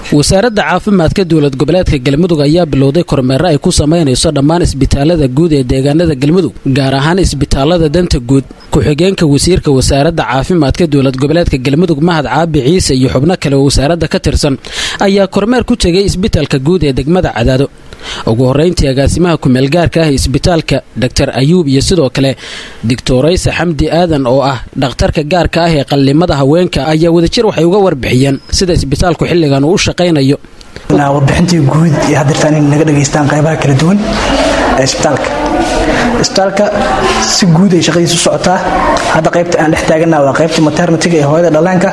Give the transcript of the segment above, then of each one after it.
wasaaradda caafimaadka dowlad goboleedka galmudug ayaa bilowday kormeero ay ku samaynayso dhammaan isbitaalada guud ee deegaanada galmudug gaar ahaan isbitaalada danta guud ku-xigeenka wasiirka wasaaradda caafimaadka dowlad goboleedka galmudug mahad caabi ciise iyo xubno kale oo wasaaradda ka tirsan ayaa kormeer ku tegay isbitaalka guud ee degmada cadaado ugu horrayntii agaasimaha kumeelgaarka ah isbitaalka doktor ayuub iyo sidoo kale doctorayse xamdi aadan oo ah dhakhtarka gaarka ah ee qallimada haweenka ayaa wadajir waxay uga warbixiyeen sida isbitaalku xilligan uu u shaqaynayo warbixintii guud iyo hadirtaan in naga dhegaystaan qaybaha kala duwan ee isbitaalka isbitaalka si guud ay shaqadiisu socotaa hadda qaybta aan dhex taagana waa qaybta maternitiga ee hooyada dhallaanka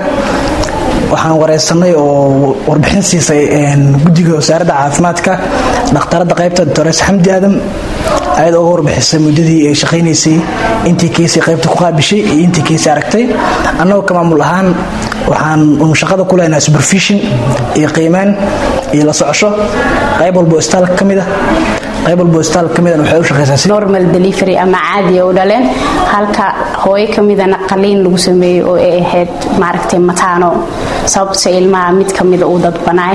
waxaan wareysanay oo warbixin siisay guddiga wasaaradda caafimaadka dhakhtaradda qaybta doctores xamdi aadam ayada uga warbixisay muddadii ay shaqaynaysay intii keysay qaybta ku qaabishay iyo intii keysay aragtay annagoo ka maamul ahaan waxaan un shaqada ku lehnaa supervision iyo qiimaan iyo la socosho qayb walbo istaalka ka mid ah qayb walbo istaalka ka midan waxay u shaqaysaa normal delivery ama caadi u dhaleen halka hooyo ka midana qaliin lagu sameeyey oo ay ahayd maaragtay mataano sababta ilmaha mid ka mida uu dadbanaay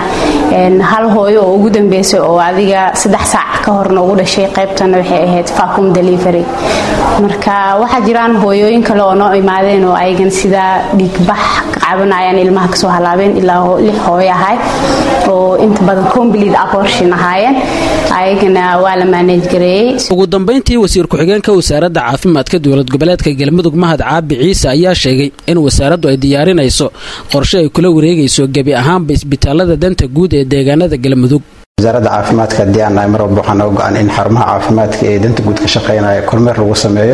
hal hooyo oo ugu dambeysay oo adiga saddex saac ka horna ugu dhashay qaybtana waxay ahayd vacum delivery marka waxaa jiraan hooyooyin kale oo noo imaadeen oo ayagan sidaa dhiigbax ka cabanayaan ilmaha kasoo halaabeen ilaa lix hooyo ahay oo inta badan complete abortion ahaayeen ayagana waa la maaneej gareeyey ugu dambayntii wasiir ku-xigeenka wasaaradda caafimaadka dowlad goboleedka galmudug mahad caabi ciise ayaa sheegay in wasaaraddu ay diyaarinayso qorshe ay kula wareegayso gebi ahaanba isbitaalada danta guud ee deegaanada galmudug wasaaradda caafimaadka haddii aan nahay mar walba waxaa nooga go-an in xarumaha caafimaadka ee danta guud ka shaqaynaya kormeer lagu sameeyo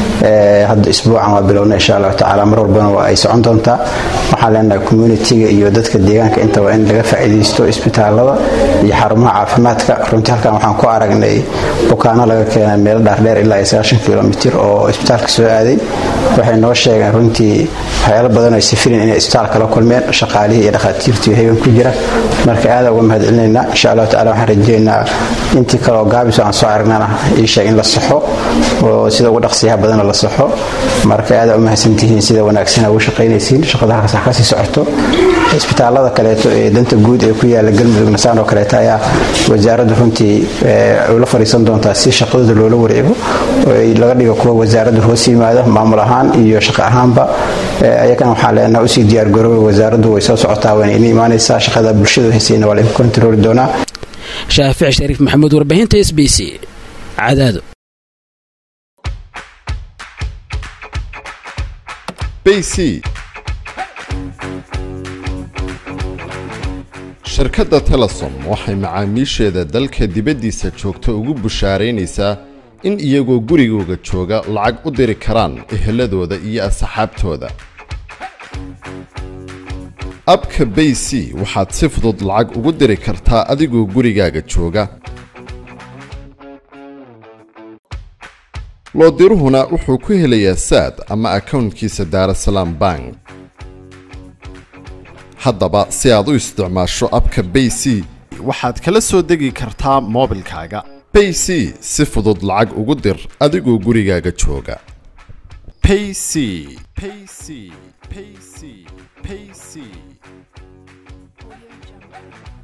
hadda isbuucan waa bilowna insha allahu tacaala mar walbana waa ay socon doontaa waxaan leenahay communitiga iyo dadka deegaanka intaba in laga faa'iidaysto isbitaalada iyo xarumaha caafimaadka runtii halkan waxaan ku aragnay bukaano laga keenay meelo dhaardheer ilaa iyo sagaashan kilomitir oo isbitaalka soo aaday waxay noo sheegeen runtii waxyaalo badan ay safirin inay isbitaalka la kulmeen shaqaalihii iyo dhakhaatiirtii heegan ku jira marka aada uga mahad celinaynaa insha allahu taala waxaan rajeynaa intii kaleoo gaabis aan soo aragnana iisheeg in la saxo oo sida ugu dhaqsiyaha badana la saxo marka aada u mahadsantihiin sida wanaagsan ugu shaqaynaysiin shaqada halkaas ha kasii socoto isbitaalada kaleeto ee danta guud ee ku yaala galmudug nasaan oo kaleeto ayaa wasaaraddu runtii ula fadhiisan doontaa si shaqadooda loola wareego oo laga dhigo kuwa wasaaradda hoos yimaada maamul ahaan iyo shaqo ahaanba ayagana waxaa leenaha usii diyaargaroobay wasaaraddu way soo socotaa wayna ina imaanaysaa shaqada bulshada haysayna waa lagu kontarooli doonaa shaafic shariif maxamuud warbaahinta s b c cadaado bc shirkadda telesom waxay macaamiisheeda dalka dibaddiisa joogta ugu bushaaraynaysaa in iyagoo gurigooga jooga lacag u diri karaan eheladooda iyo asxaabtooda abka bay c waxaad si fudud lacag ugu diri kartaa adigoo gurigaaga jooga loodiruhuna wuxuu ku helayaa saad ama akownkiisa daarasalaam bank haddaba si aad u isticmaasho abka bay c waxaad kala soo degi kartaa moobilkaaga bay c si fudud lacag ugu dir adigoo gurigaaga jooga payc payc payc payc